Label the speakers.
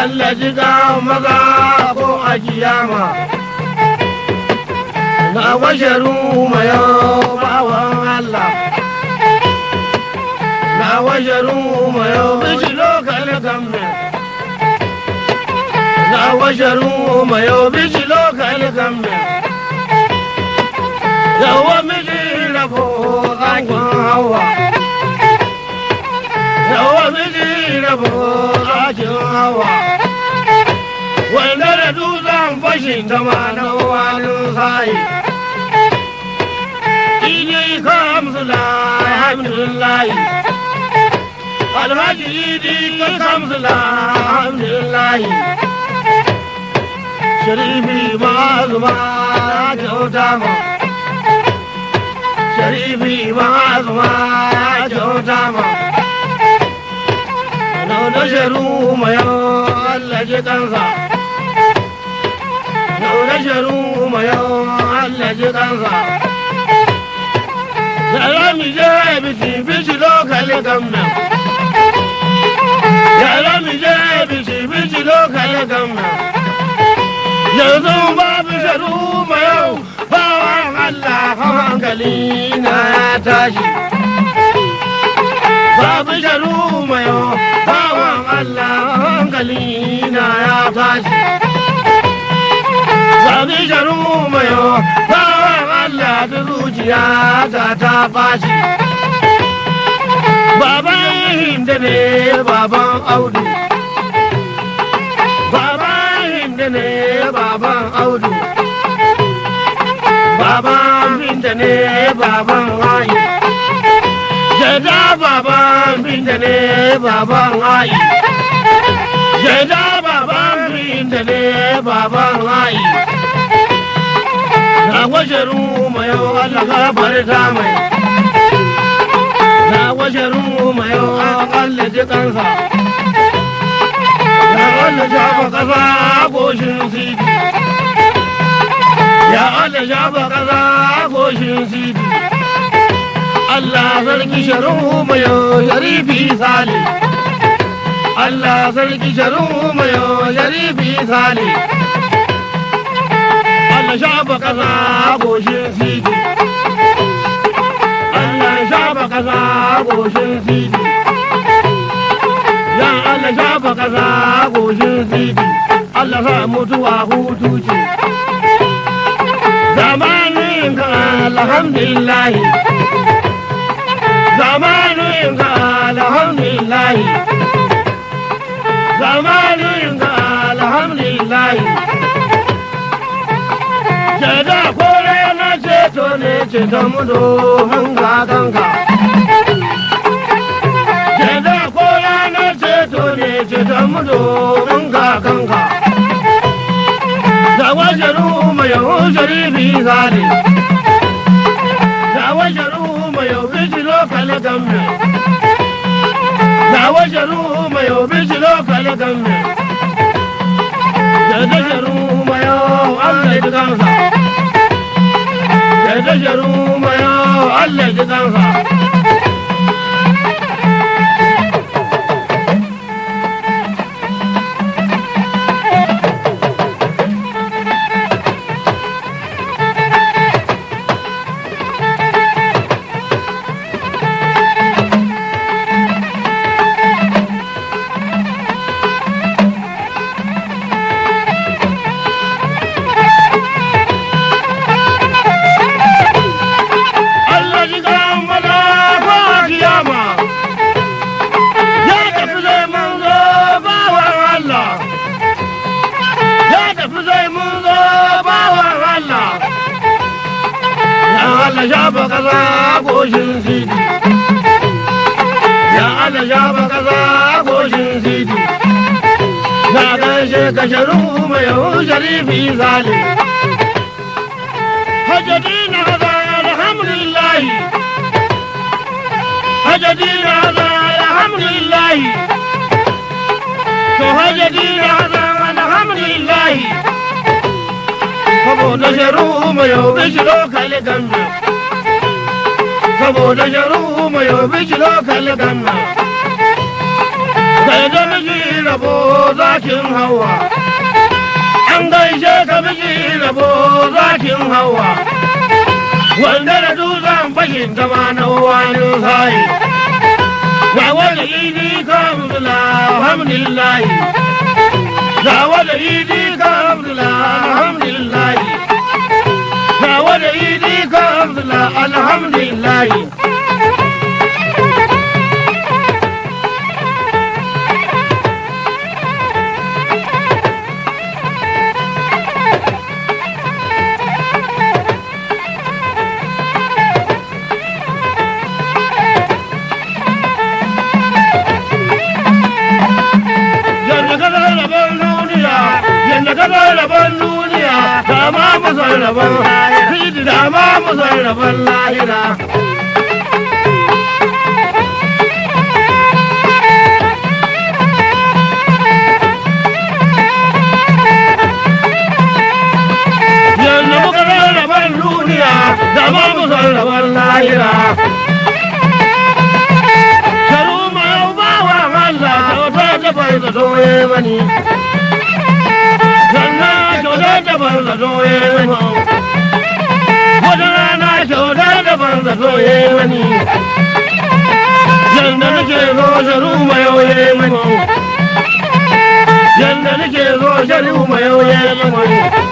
Speaker 1: Allah ji ga maza ko a kiyama na washaru mayo bawan Allah na washaru mayo bishi lokal gamme na washaru mayo bishi lokal gamme yawa miji rabo zangon hawa yawa miji rabo zakin hawa wanda da dutsen fashin ta ma na wani sayi idi kamsula alhamdulillahi alhaji idi kamsula alhamdulillahi sharifi ma zuma kyauta ma sharifi ma zuma kyauta ma Nauna sharu mayo Allah ji kansa Nauna sharu mayo Allah ji kansa Yara mi je bisi bisi lokali gamna Yara mi je bisi bisi lokali gamna Yanzu babu sharu mayo bawan Allah hankali na ya tashi Babu sharu mayo bawan Allah hankali na ya tashi. Babu sharu mayo bawan Allah da zuciya ta ta bashi. Baban Hinda ne baban Audu. Baban Hinda ne baban Audu. Baban Hinda ne baban Ayi. Jada baban binda ne baban ayi. Jada baban binda ne baban ayi. Na washaru mayo Allah gafarta mai. Na washaru mayo Allah ji kansa. Ya Allah shafa kasa goshin sidi. Ya Allah shafa kasa goshin sidi. Allah sarki sharu mayo sharifi sale. Allah sarki sharu mayo sharifi sale. Allah shafa kasa goshin sidi. Allah shafa kasa goshin sidi. Ya Allah shafa kasa goshin sidi. Allah sa mutuwa hutu ce. Zamanin ka alhamdulillahi. zamanin ka alhamdulillahi zamanin ka alhamdulillahi jada kore na ceto ne ceto mudo hanga kanka jada kore na ceto ne ceto mudo hanga kanka da wajaru mai sharifi zali da wajaru mai biji lokal gamme da wajaru mai biji lokal gamme da dajaru mai Allah ji kansa da dajaru mai Allah ji kansa Allah ji kan maza ko kiyama ya tafi zai mun zo bawan Allah ya tafi zai mun zo bawan Allah ya Allah ya ba kaza goshin sidi ya Allah ya ba kaza goshin sidi ya gaishe ka sharu mai sharifi zalim هجدين هذا الحمد لله هجدين هذا الحمد لله هجدين هذا الحمد لله saboda sharu mai yobe shi lokali gambe saboda sharu mai yobe shi lokali gambe sai da miji rabo za zakin hawa an gaishe ka miji rabo zakin hawa wanda da dutsen fashin gama na wani sai ga wani idi ka alhamdulillahi ga wani idi ka alhamdulillahi ga wani idi ka alhamdulillahi yadda ka zai rabon duniya yadda ka zai rabon duniya da ma mu zai rabon lahira da ma mu zai rabon lahira yadda muka zai rabon duniya da ma mu zai rabon lahira sharu ma yau ba wa Allah kyauta ta bai da zoye mani sannan kyauta ta bai da zoye mani wata rana kyauta ta bai da zoye mani yanda nake zo sharu ma yau ye mani yanda nake zo sharu ma yau ye mani